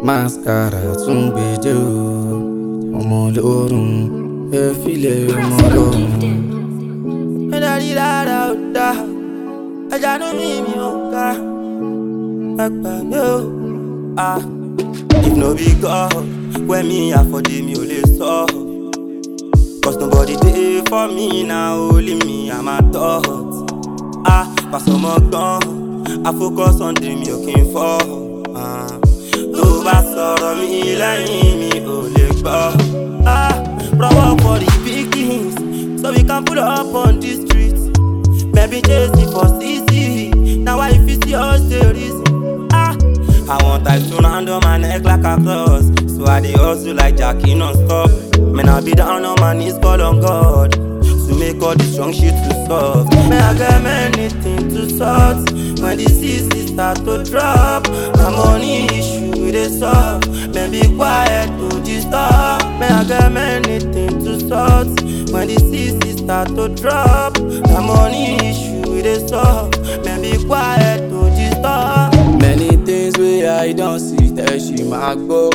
mascara tún gbèdé o ọmọ lórun ẹ filẹ̀ ọmọ lórun. ẹ dárí rárá ó dá ẹja ní mi mi ò ká ẹ gbàgbé o. Ah. If no be God, when me afford it, me only so. Cause nobody dey for me now, only me and my thoughts. Ah, pass on my gun, I focus on the me looking for. Ah, tó bá sọ̀rọ̀ mi lẹ́yìn mi ò lè gbọ́. Ah, rọwọ́ for the big things, so we can pull up on the street. Maybe chase me for CC, now I fit see us the reason. Ah, I want type to round on my neck like a cross. So I dey hustle like Jackie non-stop. Man, I be down on my knees, call on God. To make all this strong shit to soft. Man, I got many things to sort. When the seasons start to drop, my money issue with a solve. Man, be quiet, to disturb. Man, I got many things to sort. When the seasons start to drop, my money issue with a solve. Man, be quiet, to disturb. Many things wey I don see tẹ́ ṣì máa gbọ́.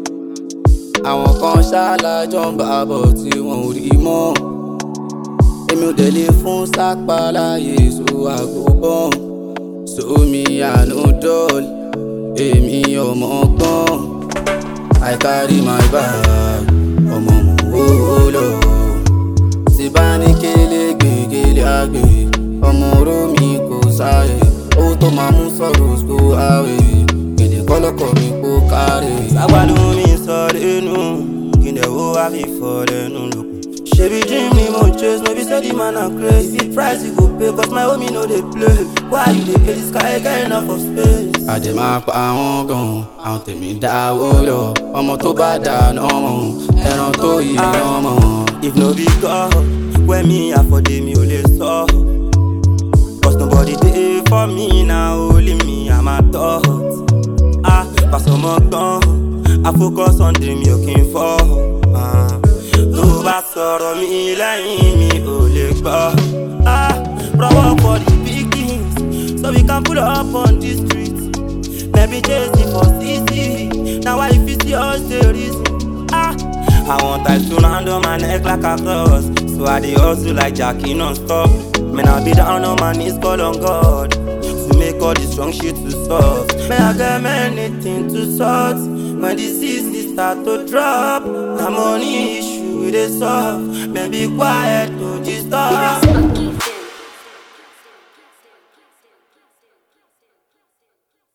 Àwọn kan ṣálájọ́ ń bá bọ̀ tí wọn ò rí mọ́. Èmi ò délé fún sápá láyé so àgùnbọ̀n. Sómi àánú dọ́ọ̀lì, èmi ọmọ gbọ́n. I carry my bag, ọmọ mò ń wó lọ. Tí bá ní kélé gbègélé àgbè, ọmọ oró mi kò sáré. Owó tó máa mú sọ̀rọ̀ kó àwẹ̀. Gèdè kọ́lọ́kọ̀ mi kó kárẹ̀. Sábàlú mi sọ lẹ́nu, gìdẹ̀ wo wá fi fọ́ lẹ́nu lókun. Shebi dream ni mo chase, no be say the man na crazy. Price you go pay, cause my homie no dey play. Why you dey pay this guy get enough of space? Àdèmá pa àwọn gan, àwọn tèmi dáwó lọ. Ọmọ tó bá dáná mọ̀, ẹran tó yí ọmọ. If no be God, when me afford it, mi ò lè sọ. Cause nobody dey for me now, only me and my thoughts. Ah, pass on my gun, I focus on the me looking for. Ah, tó bá sọ̀rọ̀ mi lẹ́yìn mi ò lè gbọ́. Ah, rọwọ́ for the big things, so we can pull up on the street. Maybe chase me for CC, now I fit see us the reason. Ah, I want type to round on my neck like a cross. So I dey hustle like Jackie non-stop. Man, I be down on my knees, call on God. To make all this strong shit to soft. Man, I got many things to sort. When the seasons start to drop, my money issue with a solve. Man, be quiet, to disturb.